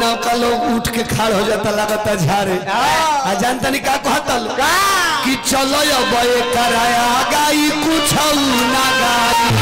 नौका लोग उठ के खाड़ हो जाता लगता झारे आ जानता नहीं का कहता लोग कि चलो अब ये कराया गाई कुछ ना गाई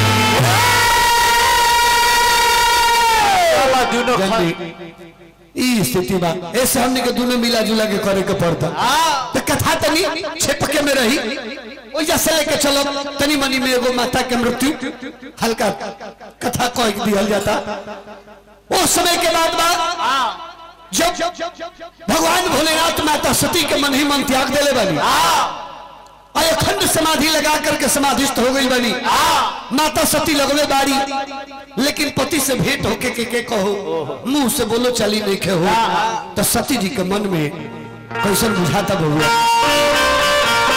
दुनो जल्दी ई स्थिति बा ऐसे हमने के दोनों मिला जुला के करे के पड़ता तो कथा तनी छिपके में रही ओइजा से लेके चलो तनी मनी में एगो माता के मृत्यु हल्का कथा कह दिया जाता वो समय के बाद बा जब भगवान भोलेनाथ माता सती के मन ही मन त्याग देले बनी और अखंड समाधि लगा करके समाधिस्थ हो गई बनी माता सती लगवे बारी लेकिन पति से भेंट होके के, के कहो मुंह से बोलो चली नहीं के हो तो सती जी के मन में कैसन बुझाता बहुआ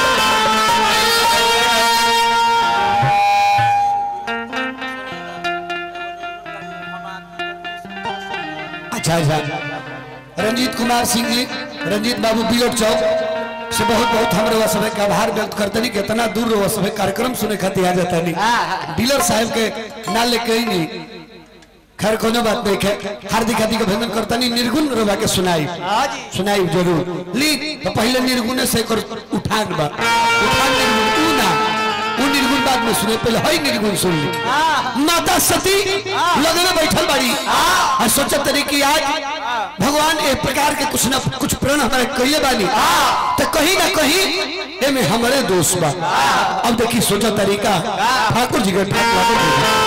अच्छा अच्छा रंजीत कुमार सिंह जी रंजीत बाबू बिलोट चौक से बहुत बहुत हम रवा समय का आभार व्यक्त करते नहीं कि इतना दूर रवा समय कार्यक्रम सुने खातिर आ जाता नहीं डीलर साहब के ना लेके ही नहीं खैर कोनो बात नहीं है हार्दिक हार्दिक अभिनंदन करता नहीं निर्गुण रवा के सुनाई सुनाई जरूर ली तो पहले निर्गुण से कर उठान बा उठान निर्गुण तू ना वो निर्गुण बाद में सुने पहले हई निर्गुण सुन ली माता सती लगने बैठल बाड़ी और सोचत तरी कि आज भगवान एक प्रकार के कुछ ना कुछ प्रण हमारे कहिए बानी तो कहीं ना कहीं एमे हमारे दोस्त बा अब देखी सोचा तरीका ठाकुर जी के ठाक लागल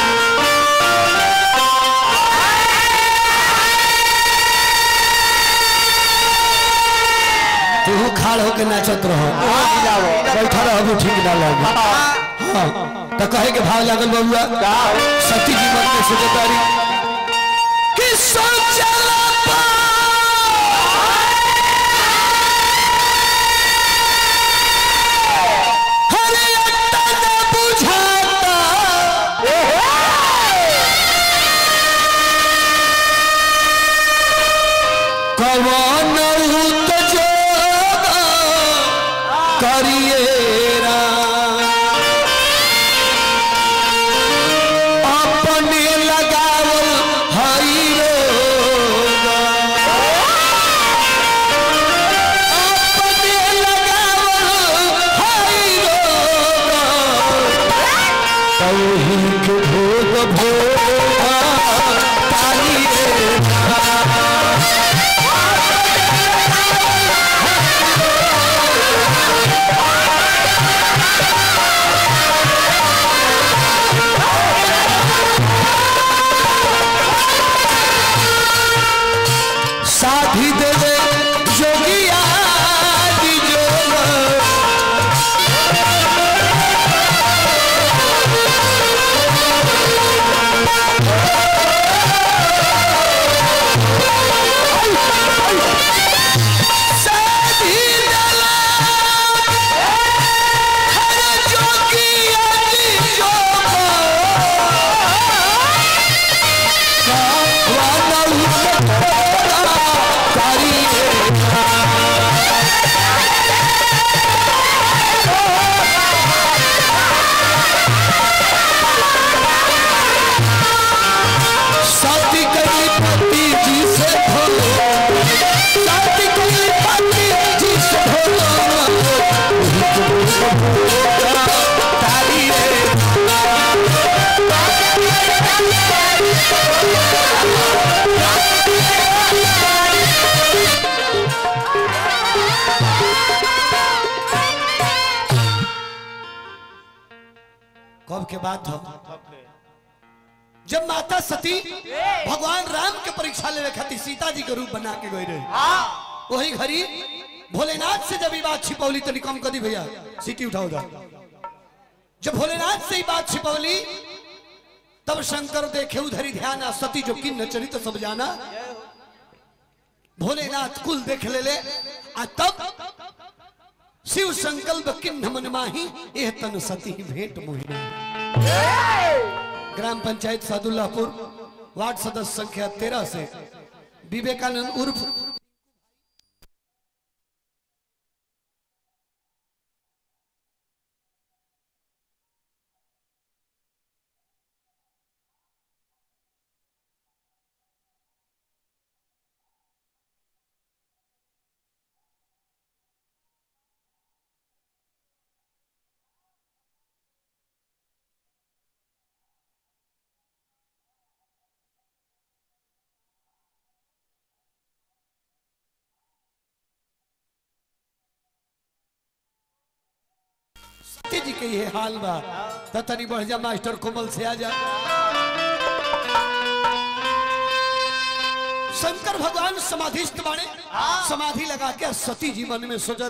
तू खाड़ होके नाचत रहो बैठा रहो ठीक ना लगे हाँ तो कहे के भाव लागल बबुआ सती जी मन में सोचतारी कि सोचला पा हरे अट्टा न बुझाता कवन उत जो करिए अपने लगावल हई अपने लगावल हई तौही के भोग भोग तालिए साधी देवे जोगिया दी जोग साधी दला हर जोगिया दी साथी कई पति जी से भोलो साथी कई पति जी से भोलो तारी रे कब के बात हो जब माता सती भगवान राम के परीक्षा लेवे खातिर सीता जी के रूप बना के गई रहे वही घड़ी भोलेनाथ से जब ये बात छिपौली तो कम कर दी भैया सीटी उठाओ जा जब भोलेनाथ से ये बात छिपौली तब शंकर देखे उधरी ध्यान आ सती जो किन्न चरित सब जाना भोलेनाथ कुल देख ले ले आ तब शिव संकल्प किन्न मन माही एह तन सती भेंट मोहिनी ग्राम पंचायत सादुल्लापुर वार्ड सदस्य संख्या तेरह से विवेकानंद उर्फ सती जी के ये हाल बा त तनी बढ़ जा मास्टर कोमल से आ जा शंकर भगवान समाधिस्थ बाणे समाधि लगा के सती जी मन में सोचत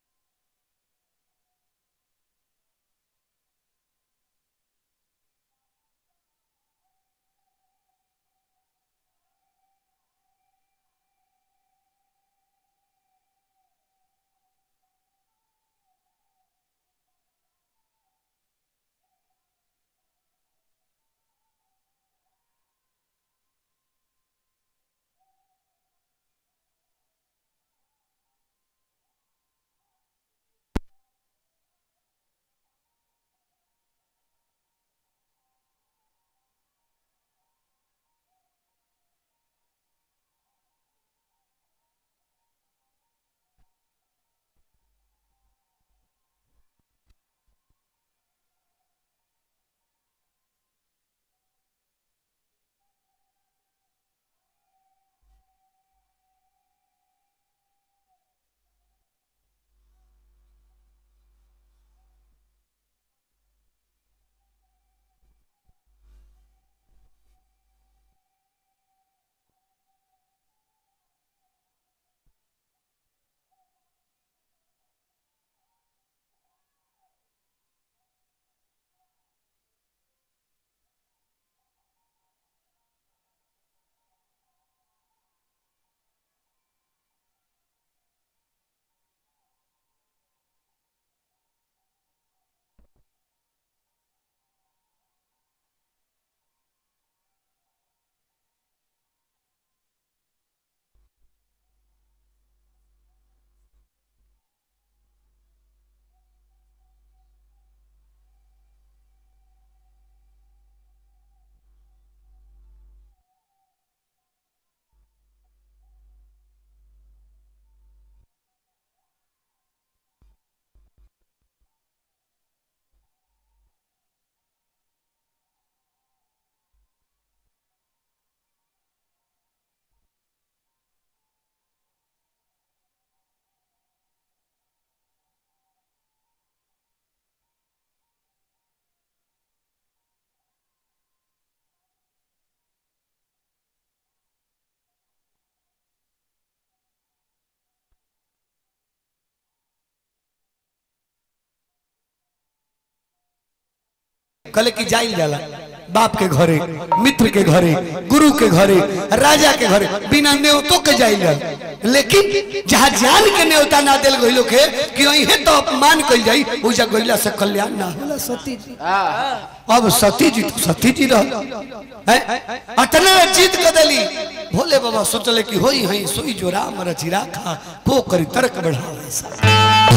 कले की जाइल जाला बाप के घरे मित्र के घरे गुरु के घरे राजा के घरे बिना न्योतो के जाइल जाला लेकिन जहाँ जान के न्योता ना दिल गइलो के कि अइहे तो अपमान कइल जाई उ जग गइला से कल्याण ना होला सती जी अब सती जी तो सती जी रह अतना जीत के दली भोले बाबा सोचले कि होई हई सोई जो राम रचिरा खा को करी तर्क बढ़ावे सा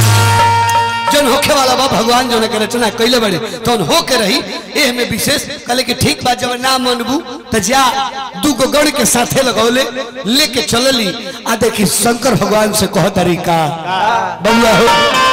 जन होखे वाला बा भगवान जो के रचना कैले बड़े तो हो के रही एह में विशेष कहले कि ठीक बात जब ना मनबू तो जा दू गो गण के साथे लगौले लेके चलली आ देखी शंकर भगवान से कह तरीका बउआ हो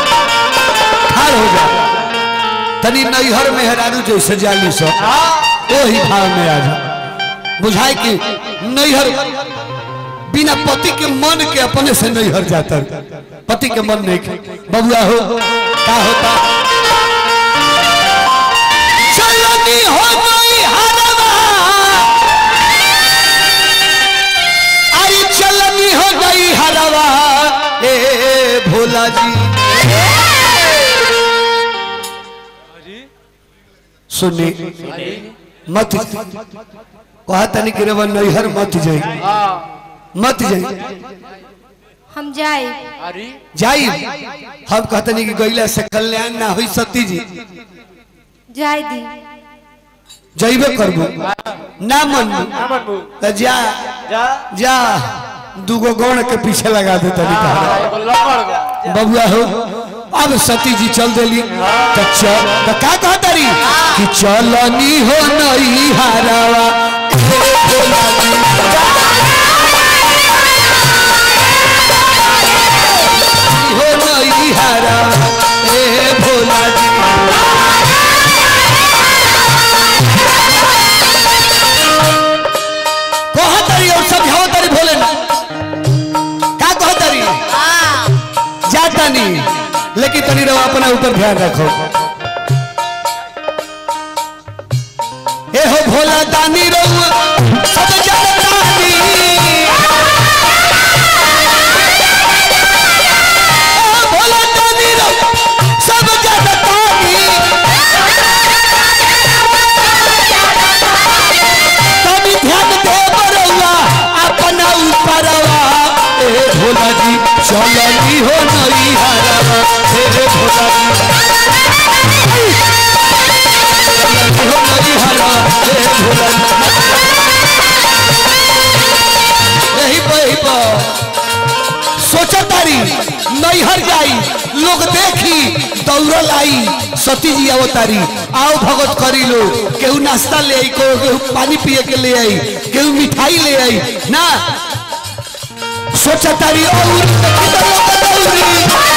ठाड़ हो जा तनी नैहर मेहरारू जैसे जाली सो ओही भाव में आ जा बुझाए कि नैहर बिना पति के मन के अपने से नैहर जाता पति के मन नहीं के बबुआ हो का होता चलनी हो गई हरवा आई चलनी हो गई हरवा ए भोला जी सुनी मत कहा तनी कि रेवन नैहर मत जाई मत जाई हम जाए अरे जाई हम कहतनी कि गईला से कल्याण ना हुई सती जी जाए दी जइबे करबो ना मनबो त जा जा जा दूगो गौण के पीछे लगा दे तनी तहरा एगो लकड़ गो बबुआ हो अब सती जी चल देली तो चल तो का कहतरी कि चलनी हो नई हारावा हे भोला जी। हो नई हारा ए भोला जी कहतरी और समझावतरी भोले ना का कहतरी जाता नहीं लेकिन तनी रहो अपना ऊपर ध्यान रखो भोला दानी रहुआ सब जनतानी ओ भोला दानी रहुआ सब जनतानी तनी ध्यान दे बरौआ अपना ऊपरवा ए भोला जी चलनी हो नई हरवा हे भोला जी चलनी हो नई हरवा हे भोला जी यही पर यही पर सोचा तारी नैहर जाई लोग देखी दौड़ल आई सती जी आओ तारी आओ भगत करी लो केहू नाश्ता ले आई को केहू पानी पिए के ले आई केहू मिठाई ले आई ना सोचा तारी और देखी तो लोग दौड़ी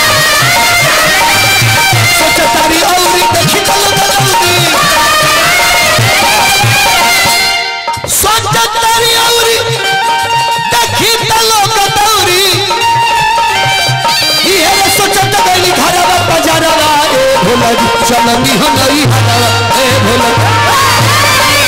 सोचा तारी और देखी तो लोग दौड़ी सोचा तारी और देखी तो लोग दौड़ी ये सोचत गइली घरवा बजारवा ए भोला जी चलनी हो नई हरवा ए भोला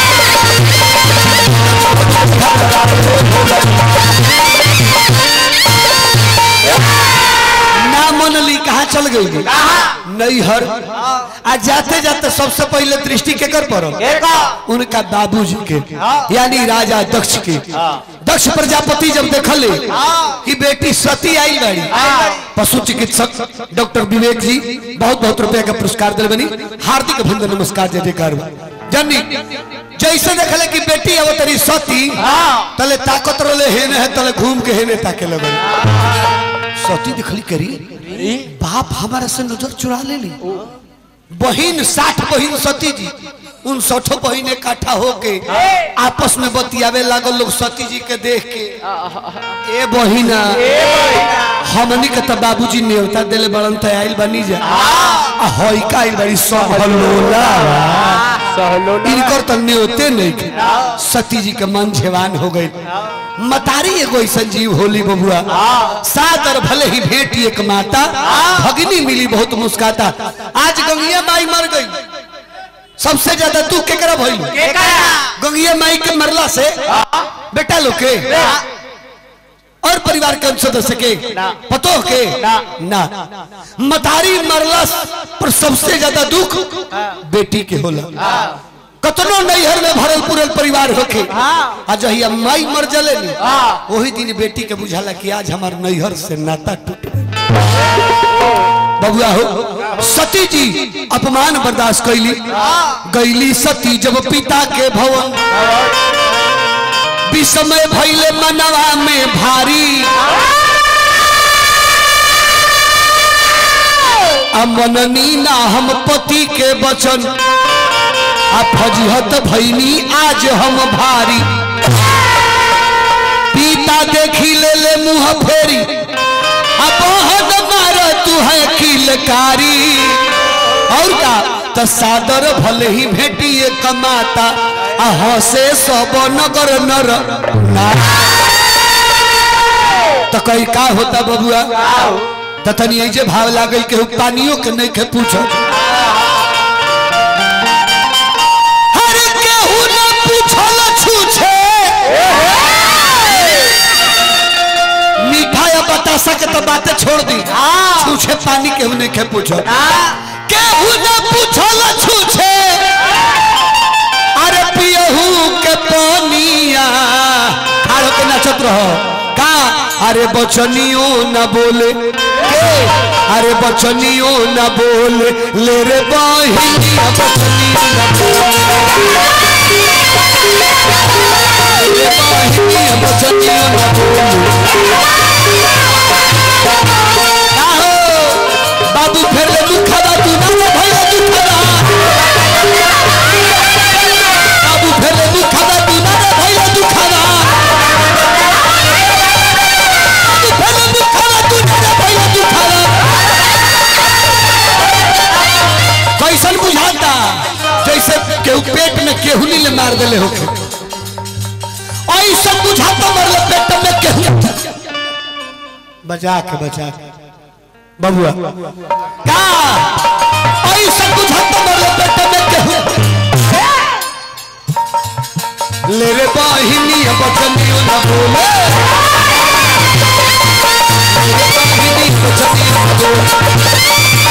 ना मनली कहाँ चल गई नैहर आ जाते जाते सबसे पहले दृष्टि केकर पर उनका बाबूजी के यानी राजा दक्ष के दक्ष प्रजापति जब देखले कि बेटी सती आई बाड़ी पशु चिकित्सक डॉक्टर विवेक जी बहुत बहुत रुपया का पुरस्कार दिल बनी हार्दिक अभिनंदन नमस्कार जय जयकार जनी जैसे देखले कि बेटी अब तरी सती तले ताकत रोले हेने है तले घूम के हेने ताके लगल सती दिखली करी बाप हमारा से नजर चुरा ले ली बहिन साठ बहिन सती जी उन सठो बहिन इकट्ठा होके आपस में बतियावे लागल लोग सती जी के देख के ए बहिना हमनी के तो बाबूजी नेवता देले बड़न त आइल बनी जा आ होई का आइल बड़ी सब हल्लोला इनकर तो न्योते नहीं के सती जी के मन झेवान हो गई मतारी एगो ऐसा जीव होली बबुआ सादर भले ही भेटी एक माता भगनी मिली बहुत मुस्काता आज गंगिया माई मर गई सबसे ज्यादा तू केकरा भइल गंगिया माई के मरला से बेटा लोग के और परिवार के सदस्य के पतो के ना मतारी मरला पर सबसे ज्यादा दुख बेटी के होला कतनो नैहर में भरल पुरल परिवार होके आ जहिया माई मर जले नी वही दिन बेटी के बुझाला कि आज हमार नैहर से नाता टूट गइल। बबुआ हो सती जी अपमान बर्दाश्त कैली गईली सती जब पिता के भवन विषमय भैले मनवा में भारी अमननी ना हम पति के वचन आ फजहत भैनी आज हम भारी पिता देखी ले ले मुंह फेरी अब हद मार तू है किलकारी और का त सादर भले ही भेटिए कमाता आ हसे सब नगर नर ना तो कई का होता बबुआ त तनी ऐजे भाव लागल के पानियों के नहीं के पूछो हर केहू न पूछल छूछे मीठा या बतासा के तो बातें छोड़ दी छूछे पानी केहू नहीं के पूछो केहू न पूछल छूछे अरे पियहू के पानिया खाड़ो के नचत रहो का अरे बचनियो न बोले के अरे बचनियो न बोले ले रे बहिनिया बचनियो न बोले ले बहिनिया बचनियो न बोले का हो बाबू फेर ले दुखदा तू ना ले भैया दुखदा बाबू फेर ले दुखदा तू ना ले भैया दुखदा बाबू फेर ले दुखदा तू ना ले भैया दुखदा कैसन बुझाता जैसे केहू पेट में केहुनी ले मार देले होके ऐसा बुझाता मरले पेट में केहू बचा के बचा के बबुआ का ऐसा बुझाता मरले पेट में केहू बचनियो न बोले मेरे बहिनी बचनियो न बोले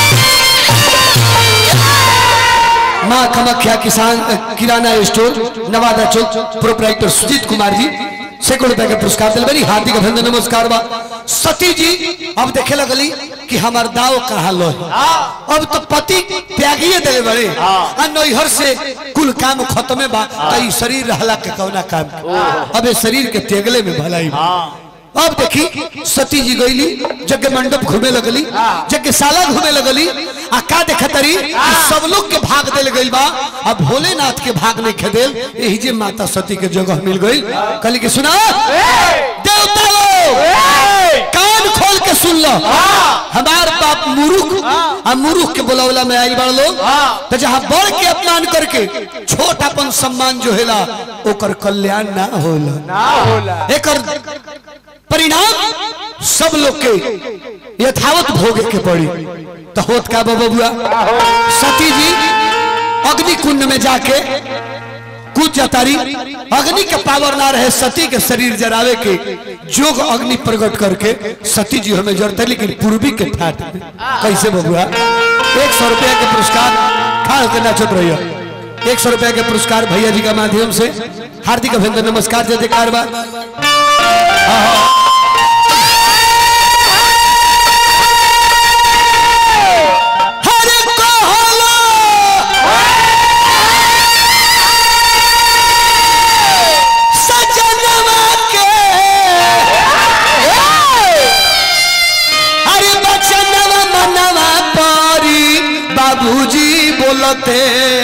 माँ कामाख्या किसान किराना स्टोर नवादा चौक प्रोपराइटर सुजीत कुमार जी सैकड़ों रुपए के पुरस्कार दिल बनी हार्दिक अभिनंदन नमस्कार बा सती जी अब देखे लगली कि हमार दाव कहाँ लो है अब तो पति त्यागिए दिले बड़े आ नैहर से कुल काम खत्मे बा कई शरीर रहला के कौना काम के। अब ये शरीर के त्यागले में भलाई बा। अब देखी सती जी गईली जग मंडप घूमे लगली जग साला घूमे लगली आ का देखतरी कि सब लोग के भाग देल गइल बा अब भोलेनाथ के भाग नहीं खेदेल यही जे माता सती के जगह मिल गई कहली कि सुना देवता लोग कान खोल के सुन लो हमार बाप मुरुख आ मुरुख के बुलावला में आई बड़ लोग तो जहाँ बड़ के अपमान करके छोट अपन सम्मान जो हेला ओकर कल्याण ना होला ना होला एकर परिणाम सब लोग के यथावत भोगे के पड़ी तो होत का बाबा बुआ सती जी अग्नि कुंड में जाके कूद जातारी अग्नि के पावर ना रहे सती के शरीर जरावे के जोग अग्नि प्रकट करके सती जी हमें जरते लेकिन पूर्वी के ठाट में कैसे बबुआ एक सौ रुपया के पुरस्कार खाड़ के नाचत रहिए एक सौ रुपया के पुरस्कार भैया जी के माध्यम से हार्दिक अभिनंदन नमस्कार जय जयकार बा हरे कहला सजनवा के अरे बचनवा मनवा पारी बाबूजी बोलते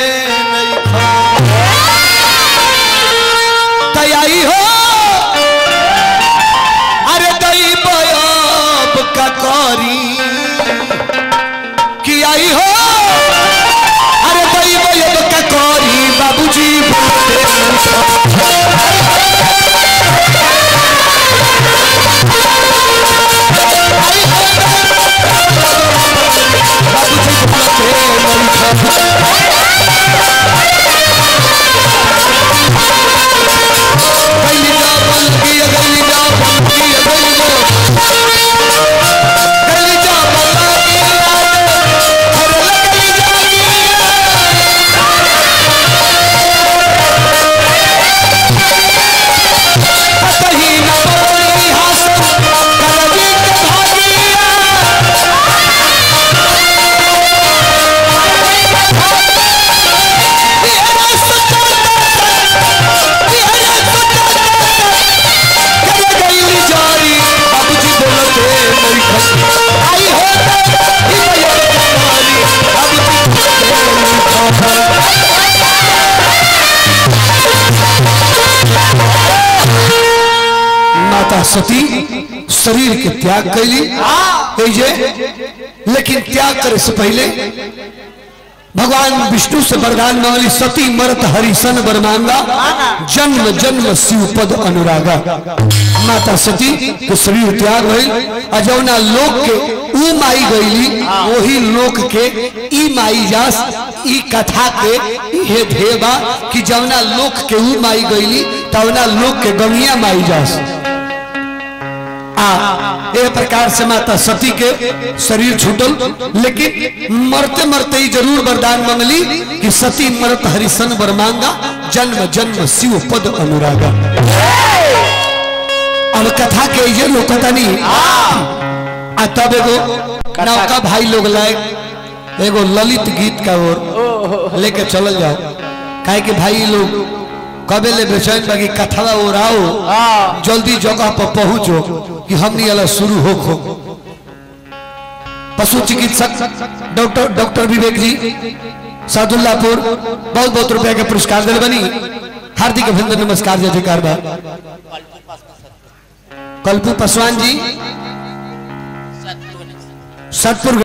तैयारी हो अरे दई बयब का करी कि आई हो अरे दई बयब का करी बाबूजी बोलते बाबूजी बोलते गली जा बल्कि गली जा बल्कि गली जा गली जा बल्कि अरे गली जा कहीं न बोली हासन करजी के भागिया तेरा सच्चा तेरा सच्चा कर गई जारी बाबूजी बोलते मेरी खस आई हो ई भैया तुम्हारी बाबूजी बोलते मेरी खस माता सती शरीर के त्याग कैली जे लेकिन त्याग करे से पहले भगवान विष्णु से वरदान मांगली सती मरत हरिशन वर मांगा जन्म जन्म शिव पद अनुरागा माता सती के शरीर त्याग भइल आ जौना लोक के ऊ माई गईली वही लोक के ई माई जास ई कथा के हे धेबा कि जौना लोक के ऊ माई गईली तवना लोक के गंगिया माई जास आ ए प्रकार से माता सती के शरीर छूटल लेकिन मरते मरते ही जरूर वरदान मंगली कि सती मरत हरिशन वर मांगा जन्म जन्म शिव पद अनुरागा अब कथा के ये लोग कथा नहीं आ तब एगो नौका भाई लोग लाए एगो ललित गीत का ओर लेके चल जाओ काहे कि भाई लोग कबे ले बेचैन बाकी कथवा ओराओ जल्दी जगह पर पहुंचो कि हमनी वाला शुरू हो खो पशु चिकित्सक डॉक्टर डॉक्टर विवेक जी सादुल्लापुर बहुत बहुत रुपया के पुरस्कार दिल बनी हार्दिक अभिनंदन नमस्कार जय जयकार बा कल्पू पासवान जी सतपुर